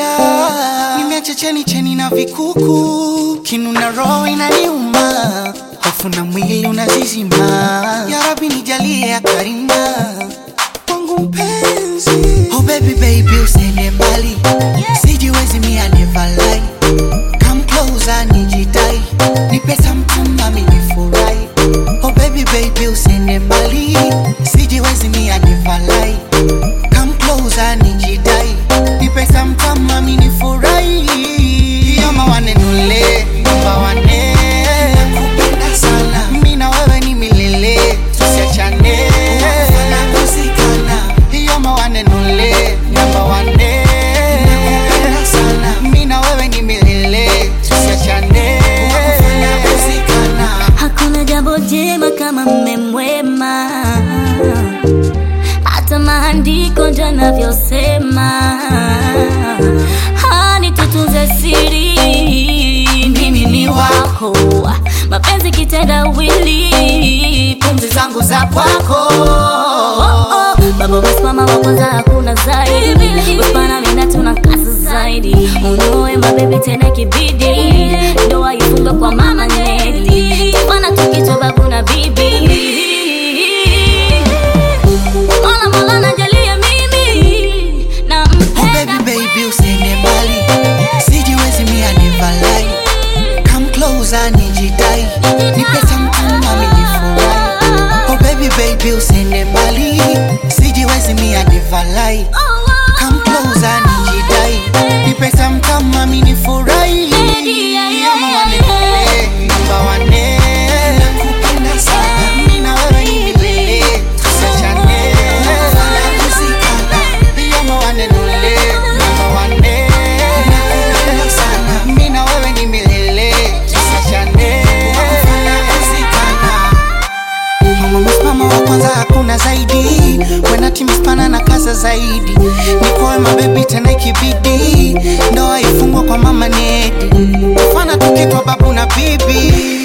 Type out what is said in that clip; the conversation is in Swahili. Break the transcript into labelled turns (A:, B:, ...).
A: nalia, nimeacha cheni cheni na vikuku, kinu na roho inaniuma, hofu na mwili unazizima. Ya Rabbi nijalie ya karima wangu mpenzi. Oh baby baby usiende mbali, sijiwezi mia never lie. Come closer nijidai, nipe something nami nifurahi. Oh baby baby usiende mbali, sijiwezi mia never lie. Come closer nijidai, nipe something nami nifurahi. Yoma wanenule, namba wane. Nakupenda sana, mimi na wewe ni milele, tusiachane. Tunakosekana. Yoma wanenule, namba wane. Nakupenda sana, mimi na wewe ni milele, tusiachane. Tunakosekana.
B: Hakuna jambo jema kama mme mwema, hata maandiko ndio yanavyosema. Hani tutunze siri, mimi ni wako, mapenzi kitendawili, pumzi zangu za kwako. Oh, oh, Baba umesimama wa kwanza, hakuna zaidi. Usipana mina tuna kazi zaidi, unoe mabebi tena kibidi, ndoa ifunge kwa mama Neli, tufana tukitwa babu na bibi. Mola Mola najalia mimi
A: Oh
B: nampenda
A: baby baby usiende mbali, sijiwezi mia never lie. Come closer nijidai, nipe something nami nifurahi. Oh baby baby usiende mbali, sijiwezi mia never lie. Come closer nijidai, nipe something nami nifurahi. Ama wanene, namba wane. Nakupenda sana, mimi na wewe ni milele, tusiachane. Tunakosekana. Yoma wanenule, namba wane. Nakupenda sana, mimi na wewe ni milele, tusiachane. Tunakosekana. Mama msimama wa kwanza hakuna zaidi Wena timispana na kaza zaidi Nikoe mabebi tena ikibidi Ndoa ifungwa kwa mama Nedi Mfana tukitwa babu na bibi